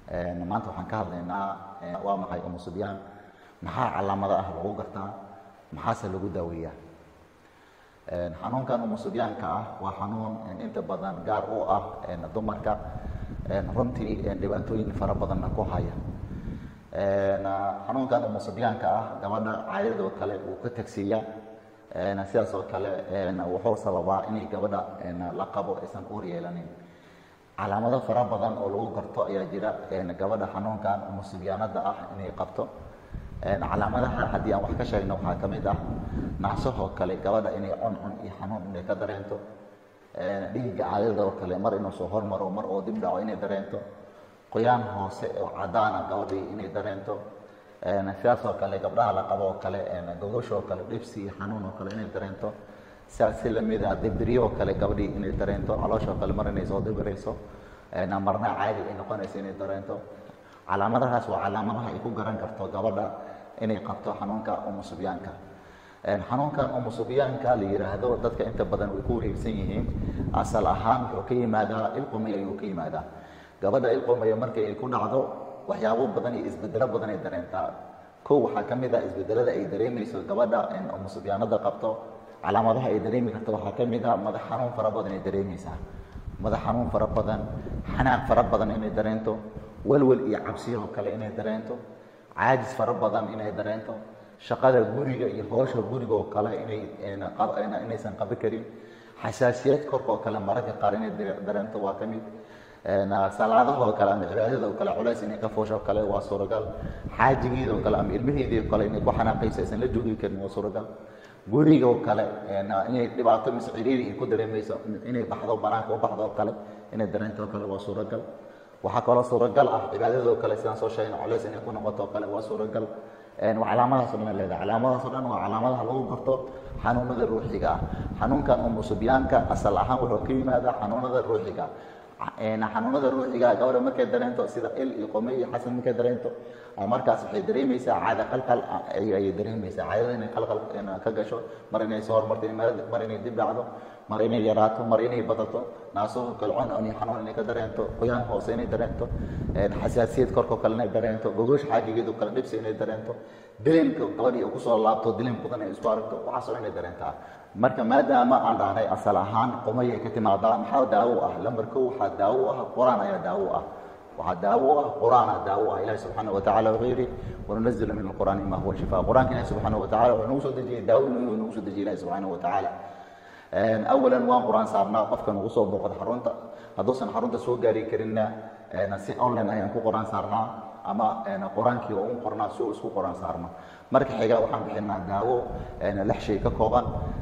maanta waxaan ka hadlaynaa waa maxay umusubyaan maxaa calaamado ah lagu gartaa maxaase lagu daaweeyaa xanuunkan umusubyaanka ah waa xanuun inta badan gaar u ah dumarka runtii dhibaatooyin fara badanna ku haya xanuunkan umusubyaanka ah gabadha caadadoo kale wuu ka tagsiiya sidaas oo kale wuxuu sababaa inay gabadha la qabo aysan uur yeelanin calaamado fara badan oo lagu garto ayaa jira gabadha xanuunkan umusubyaanada ah inay qabto calaamadaha haddii aan wax ka sheegno waxaa ka mid ah nacsahoo kale gabadha inay cuncun iyo xanuun inay ka dareento dhiigga caadada oo kale mar inuu soo hormaro mar oo dib dhaco inay dareento qoyaan hoose oo cadaana gabadhii inay dareento sidaas oo kale gabdhaha la qabo oo kale gogosha oo kale dhibsi iyo xanuun oo kale inay dareento sidaas si lamid ah dibiryo oo kale gabadhii inay dareento caloosha oo kale mar inay soo dibirayso marna caadi ay noqonayso inay dareento calaamadahaas waa calaamadaha ay ku garan karto gabadha inay qabto xanuunka umusubyaanka xanuunkan umusubyaanka la yidhaahdo dadka inta badan way ku wareegsan yihiin asal ahaan wuxuu ka yimaadaa ilqumay ayuu ka yimaadaa gabadha ilqumaya markay ay ku dhacdo waxyaabo badan iyo isbedelo badan ay dareentaa kow waxaa ka mid ah isbedelada ay dareemayso gabadha umusubyaanada qabto calaamadaha ay dareemi karto waxaa ka mid ah madax xanuun fara badan ay dareemaysaa madax xanuun fara badan xanaaq fara badan inay dareento walwal iyo cabsiyoo kale inay dareento caajis fara badan inay dareento shaqada guriga iyo hoosha guriga oo kale inaysan qabi karin xasaasiyad korka oo kale mararka qaar inay dareento waa ka mid salaadaha oo kale ama cibaadada oo kale culays inay ka foosho kale waa suuragal xaajigeeda oo kale ama ilmaheedii oo kale inay ku xanaaqayso aysan la joogi karin waa suuragal guriga oo kale inay dhibaato mise ciriiri ay ku dareemayso inay baxdo banaanka u baxdo oo kale inay dareento oo kale waa suuragal waxaa kaloo suuragal ah cibaadada oo kale sidaan soo sheegna culays inay ku noqoto oo kale waa suuragal calaamadahaas o dhan leedahay calaamadahaas o dhan waa calaamadaha lagu garto xanuunada ruuxiga ah xanuunkan umusubyaanka asal ahaan wuxuu ka yimaadaa xanuunada ruuxiga xanuunada ruuxiga gabadha markay dareento sida il iyo qome iyo xasan markay dareento markaas waxay dareemaysaa caada qalqal ayay dareemaysaa caadada inay qalqal ka gasho mar inay soo hormarto mar inay dib dhacdo mar inay yaraato mar inay badato naasuhu kalcon iyo xanuun inay ka dareento qoyaan hoose inay dareento xasaasiyad korkoo kale inay dareento gogosh xaajigeedu kale dhibsi inay dareento dilimka gabadhii u kusoo laabto dilim badan ay isku aragto waxaasoo inay dareentaa marka maadaama aan dhahnay asal ahaan qomayay ka timaadaa maxaa daawo ah lambar kow waxaa daawo ah qur-aan ayaa daawo ah waxaa daawo ah qur-aana daawo ah ilahi subxaana watacala wuxuu yidhi wanunazilu min alqur'aani ma huwa shifaa qur-aanka ilahi subxaana watacala wuxuu nagu soo dejiyey daawo inuu nagu soo dejiyey ilahi subxaana watacaala awalan waan qur-aan saarnaa qofka nagu soo booqda xarunta hadduusan xarunta soo gaari karinna si online ayaan ku qur-aan saarnaa ama qur-aankii oo u qornaa si uu isku qor-aan saarno marka xiga waxaan bixinaa daawo lix shay ka kooban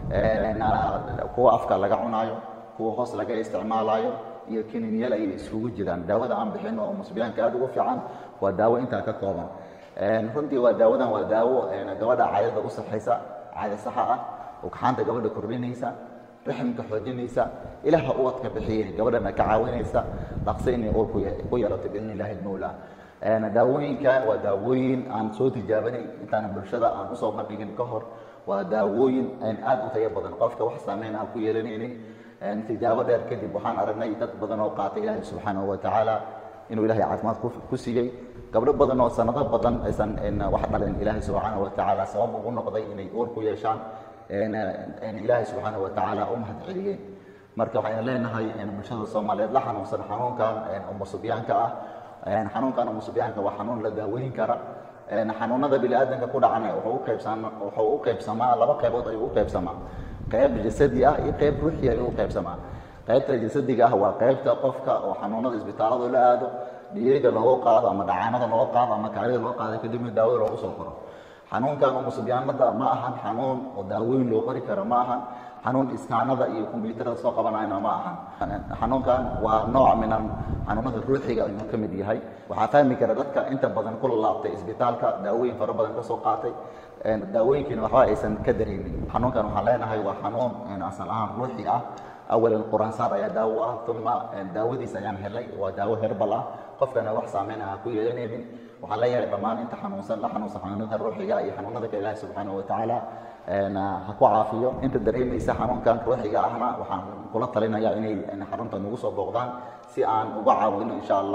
kuwa afka laga cunaayo kuwa hoos laga isticmaalayo iyo kininyal ay isugu jiraan daawada aan bixino oo musbiyaanka aada ugu fiican waa daawo intaa ka kooban runtii waa daawadan waa daawo gabadha caadada u saxaysa caada saxa ah ugxaanta gabadha kordhinaysa raximka xoojinaysa ilaaha uwadka bixiye gabadhana ka caawinaysa dhaqso inay uur ku yarato biidni illahi lmawla daawooyinkan waa daawooyin aan soo tijaabanay intaan bulshada aan usoo bandhigin ka hor waa daawooyin aad u tayo badan qofka wax saameyn aan ku yeelanaynin tijaabo dheer kadib waxaan aragnay dad badan oo qaatay ilaahi subxaanahu watacaala inuu ilahay caafimaad ku siiyey gabdho badan oo sanado badan aysan wax dhalin ilaahay subxaanahu watacaala sabab ugu noqday inay uur ku yeeshaan ilaahay subxaanahu watacaala u mahad celiyeen marka waxaynu leenahay bulshada soomaaliyeed la xanuunsan xanuunkan umusubyaanka ah xanuunkan umusubyaanka waa xanuun la daaweyn kara xanuunada biniaadanka ku dhacana wuxuu u qaybsamaa laba qaybood ayuu u qaybsamaa qayb jasadi ah iyo qayb ruuxi ayuu u qaybsamaa qaybta jasadiga ah waa qaybta qofka oo xanuunada isbitaalada la aado dhiiriga loogu qaado ama dhacaanada loo qaado ama kaarida loo qaado kadibna daawada loogu soo qoro xanuunkan umusubyaanada ma ahan xanuun oo daawooyin loo qori karo ma ahan xanuun iskaanada iyo kombyuutarada soo qabanayna ma ahan xanuunkan waa nooc min xanuunada ruuxiga ayuu ka mid yahay waxaa fahmi kara dadka inta badan ku laabtay isbitaalka daawooyin fara badan ka soo qaatay daawooyinkiina waxba aysan ka dareemin xanuunkan waxaan leenahay waa xanuun asal ahaan ruuxi ah awalan quraansaar ayaa daawo ah uma daawadiis ayaan helay waa daawo herbal ah qofkana wax saameyn ah ku yeelanaynin waxaan leeyahay dhammaan inta xanuunsan la xanuunsan xanuunada ruuxiga iyo xanuunada ka ilaahi subxaanahu watacaala ha ku caafiyo inta dareemaysa xanuunkan ruuxiga ahna waxaan kula talinayaa inay xarunta nagu soo booqdaan si aan uga caawino insha allah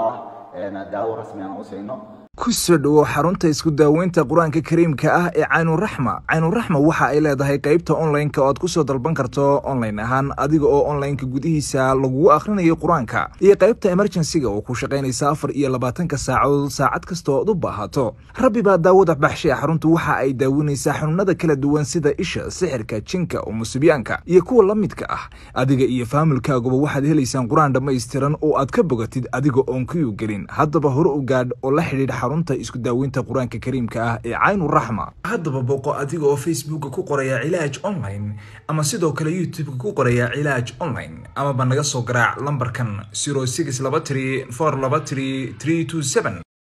daawo rasmi aan u siino ku soo dhowow xarunta isku daaweynta qur-aanka kariimka ah ee caynuraxma caynuraxma waxa ay leedahay qeybta online-ka oo aad kusoo dalban karto online ahaan adiga oo online-ka gudihiisa lagugu akhrinayo qur-aanka iyo qeybta emergencyga oo ku shaqaynaysa afar iyo labaatanka saacadood saacad kasta ood u baahato rabbi baa daawada baxshay xaruntu waxa ay daawanaysaa xanuunada kala duwan sida isha sixirka jinka umusibiyaanka iyo kuwa la midka ah adiga iyo faamilkaaguba waxaad helaysaan qur-aan dhammaystiran oo aad ka bogatid adiga oon kuyu gelin haddaba hore u gaadh oo la xidhiidh xarunta isku daaweynta qur-aanka kariimka ah ee caynuraxma haddaba booqo adiga oo facebooka ku qoraya cilaaj online ama sidoo kale youtubeka ku qoraya cilaaj online amaba naga soo garaac lambarkan zero six laba three four laba three three two seven